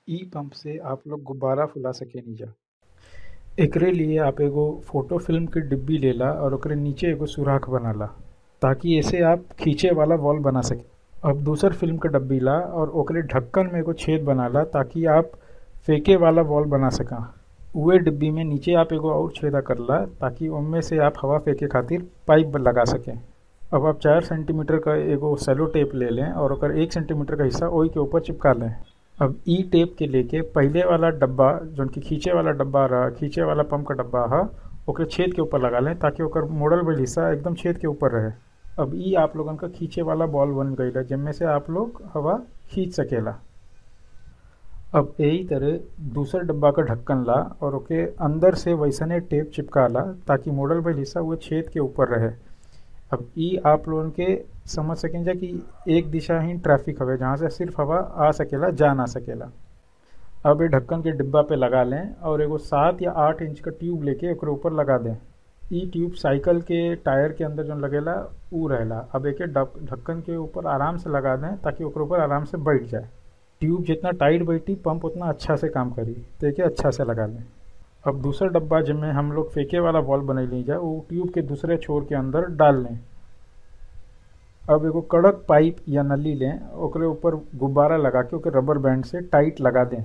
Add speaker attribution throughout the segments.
Speaker 1: इ पंप से आप लोग गुब्बारा फुला सकेनिजा एकरे लिए आप एगो फोटो फिल्म के डिब्बी लेला और ओकरे नीचे एगो सुराख बनाला ताकि एसे आप खींचे वाला बॉल बना सके अब दूसर फिल्म के डब्बी ला और ओकरे ढक्कन में एगो छेद बनाला ताकि आप फेंके वाला बॉल बना सका उहे डिब्बी में नीचे आप एगो और छेदा करला ताकि ओमे से आप हवा फेंके खातिर पाइप लगा सकें अब आप चार सेंटीमीटर का एगो सेलो टेप ले लें और ओकर एक सेंटीमीटर का हिस्सा ओही के ऊपर चिपका लें अब ई टेप के लेके पहले वाला डब्बा जौन की खींचे वाला डब्बा रहा खींचे वाला पंप का डब्बा हा ओकरे छेद के ऊपर लगा लें ताकि ओकर मोड़ल भइल हिस्सा एकदम छेद के ऊपर रहे अब ई आप लोगन का खींचे वाला बॉल बन गईल है जिनमें से आप लोग हवा खींच सकेला अब यही तरह दूसर डब्बा का ढक्कन ला और ओके अंदर से वैसने टेप चिपका ला ताकि मोड़ल भइल हिस्सा वो छेद के ऊपर रहे अब ई आप लोगन के समझ सकें जा कि एक दिशा ही ट्रैफिक हवे जहाँ से सिर्फ हवा आ सकेला जा ना सकेला अब ये ढक्कन के डिब्बा पे लगा लें और एगो सात या आठ इंच का ट्यूब लेके ओकरे ऊपर लगा दें ई ट्यूब साइकिल के टायर के अंदर जो लगेला ऊ रहेला अब एके ढक्कन के ऊपर आराम से लगा दें ताकि ओकरे ऊपर आराम से बैठ जाए ट्यूब जितना टाइट बैठी पंप उतना अच्छा से काम करी तो एके अच्छा से लगा लें अब दूसरा डब्बा जिसमें हम लोग फेंके वाला बॉल बनैली जा वो ट्यूब के दूसरे छोर के अंदर डाल लें अब एगो कड़क पाइप या नली लें ओकरे ऊपर गुब्बारा लगा के ओके रबर बैंड से टाइट लगा दें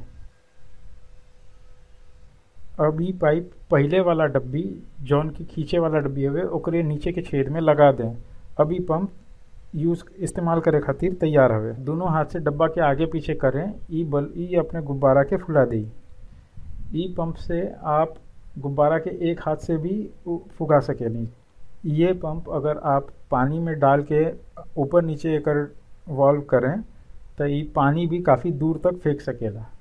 Speaker 1: अब ई पाइप पहले वाला डब्बी जौन की खींचे वाला डब्बी हवे ओकरे नीचे के छेद में लगा दें अब ई पंप यूज इस्तेमाल करे खातिर तैयार हवे दोनों हाथ से डब्बा के आगे पीछे करें ई बल ई अपने गुब्बारा के फुला दी ई पंप से आप गुब्बारा के एक हाथ से भी फुगा सकेनी ये पंप अगर आप पानी में डाल के ऊपर नीचे एकर वॉल्व करें तो ये पानी भी काफ़ी दूर तक फेंक सकेला